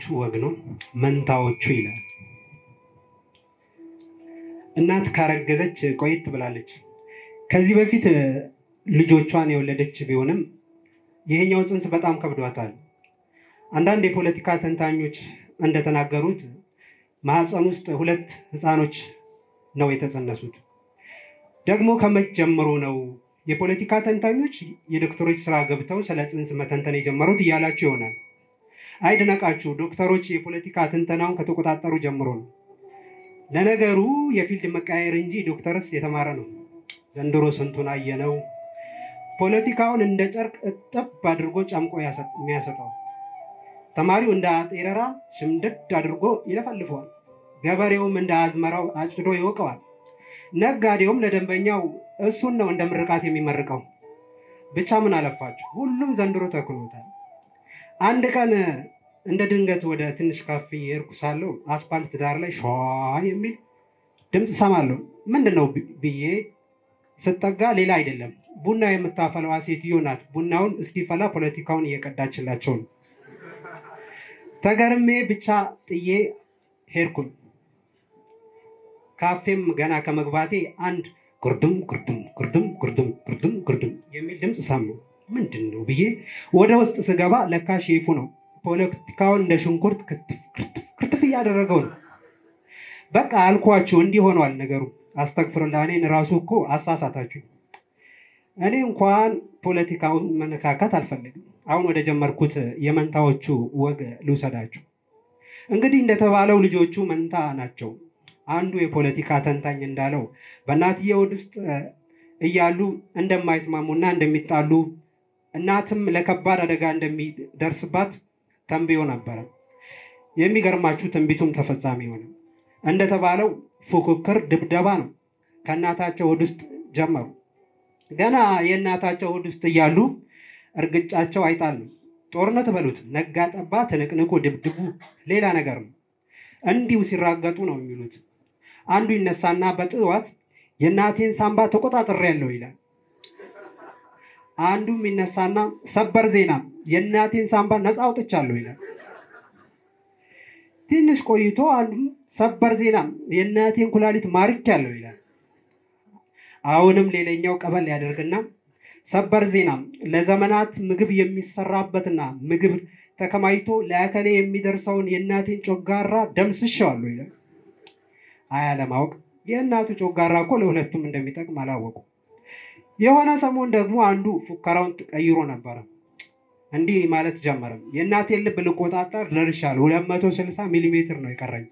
የሚገርማችሁ ወግ ነው። መንታዎቹ ይላል። እናት ካረገዘች ቆየት ብላለች። ከዚህ በፊት ልጆቿን የወለደች ቢሆንም ይሄኛው ጽንስ በጣም ከብዷታል። አንዳንድ የፖለቲካ ተንታኞች እንደተናገሩት ማህፀን ውስጥ ሁለት ህፃኖች ነው የተጸነሱት። ደግሞ ከመች ጀምሮ ነው የፖለቲካ ተንታኞች የዶክተሮች ስራ ገብተው ስለ ጽንስ መተንተን የጀመሩት እያላችሁ ይሆናል። አይድነቃችሁ፣ ዶክተሮች የፖለቲካ ትንተናውን ከተቆጣጠሩ ጀምሮ ነው። ለነገሩ የፊልድ መቃየር እንጂ ዶክተርስ የተማረ ነው። ዘንድሮ ስንቱን አየነው። ፖለቲካውን እንደ ጨርቅ እጥብ አድርጎ ጨምቆ የሚያሰጠው ተማሪው እንደ አጤረራ ሽምድድ አድርጎ ይለፈልፈዋል። ገበሬውም እንደ አዝመራው አጭዶ ይወቀዋል። ነጋዴውም ለደንበኛው እሱን ነው እንደ ምርቃት የሚመርቀው። ብቻ ምን አለፋችሁ ሁሉም ዘንድሮ ተክኖታል። አንድ ቀን እንደ ድንገት ወደ ትንሽ ካፌ የሄድኩ ሳለሁ አስፓልት ዳር ላይ ሸዋ የሚል ድምፅ ሰማለሁ። ምንድን ነው ብዬ ስጠጋ ሌላ አይደለም ቡና የምታፈላዋ ሴትዮ ናት። ቡናውን እስኪፈላ ፖለቲካውን እየቀዳችላቸው ነው። ተገርሜ ብቻ ጥዬ ሄድኩኝ። ካፌም ገና ከመግባቴ አንድ ጉርድም ጉርድም ጉርድም ጉርድም ጉርድም ጉርድም የሚል ድምፅ ሰማሁ። ምንድን ነው ብዬ ወደ ውስጥ ስገባ ለካ ሼፉ ነው። ፖለቲካውን እንደ ሽንኩርት ክትፍ እያደረገው ነው። በቃ አልኳችሁ፣ እንዲህ ሆኗል ነገሩ። አስተግፍርላ እኔን ራሱ እኮ አሳሳታችሁ። እኔ እንኳን ፖለቲካውን መነካካት አልፈልግም። አሁን ወደ ጀመርኩት የመንታዎቹ ወግ ልውሰዳችሁ። እንግዲህ እንደተባለው ልጆቹ መንታ ናቸው። አንዱ የፖለቲካ ተንታኝ እንዳለው በእናትየው ሆድ ውስጥ እያሉ እንደማይስማሙና እንደሚጣሉ እናትም ለከባድ አደጋ እንደሚደርስባት ተንብዮ ነበረ። የሚገርማችሁ ትንቢቱም ተፈጻሚ ሆነ። እንደተባለው ፉክክር፣ ድብደባ ነው። ከእናታቸው ሆድ ውስጥ ጀመሩ። ገና የእናታቸው ሆድ ውስጥ እያሉ እርግጫቸው አይጣል ነው። ጦርነት በሉት፣ ነጋ ጠባ፣ ትንቅንቁ፣ ድብድቡ ሌላ ነገር ነው። እንዲሁ ሲራገጡ ነው የሚሉት። አንዱ ይነሳና በጥዋት የእናቴን ሳምባ ተቆጣጥሬያለሁ ይላል። አንዱም ይነሳና ሰበር ዜና የእናቴን ሳምባ ነፃ አውጥቻለሁ ይላል። ትንሽ ቆይቶ አንዱም ሰበር ዜና የእናቴን ኩላሊት ማርኪያለሁ ይላል። አሁንም ሌላኛው ቀበል ያደርግና ሰበር ዜና ለዘመናት ምግብ የሚሰራበትና ምግብ ተከማይቶ ለአከሌ የሚደርሰውን የእናቴን ጮጋራ ደምስሼዋለሁ ይላል። አያ ለማወቅ የእናቱ ጮጋራ እኮ ለሁለቱም እንደሚጠቅም አላወቁ። የሆነ ሰሞን ደግሞ አንዱ ፉከራውን ቀይሮ ነበረ። እንዲህ ማለት ጀመረም። የእናቴን ልብ ልቆጣጠር ደርሻለሁ፣ ሁለት መቶ ስልሳ ሚሊ ሜትር ነው የቀረኝ።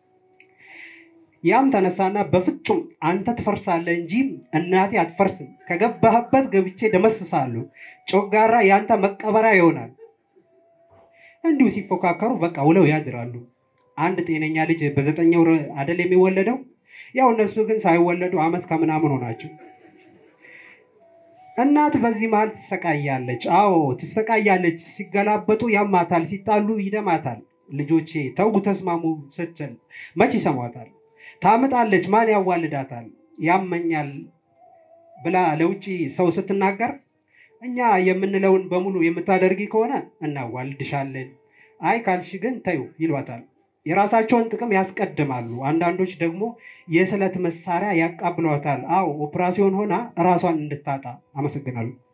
ያም ተነሳና በፍጹም አንተ ትፈርሳለህ እንጂ እናቴ አትፈርስም፣ ከገባህበት ገብቼ ደመስሳለሁ፣ ጮጋራ የአንተ መቀበሪያ ይሆናል። እንዲሁ ሲፎካከሩ በቃ ውለው ያድራሉ። አንድ ጤነኛ ልጅ በዘጠኝ ወር አደል የሚወለደው? ያው እነሱ ግን ሳይወለዱ አመት ከምናምን ሆናቸው። እናት በዚህ መሀል ትሰቃያለች። አዎ ትሰቃያለች። ሲገላበጡ ያማታል፣ ሲጣሉ ይደማታል። ልጆቼ ተው ተስማሙ ስትል መች ይሰሟታል? ታምጣለች፣ ማን ያዋልዳታል? ያመኛል ብላ ለውጭ ሰው ስትናገር እኛ የምንለውን በሙሉ የምታደርጊ ከሆነ እናዋልድሻለን፣ አይ ካልሽ ግን ተዩ ይሏታል። የራሳቸውን ጥቅም ያስቀድማሉ። አንዳንዶች ደግሞ የስለት መሳሪያ ያቃብሏታል። አዎ ኦፕራሲዮን ሆና እራሷን እንድታጣ። አመሰግናለሁ።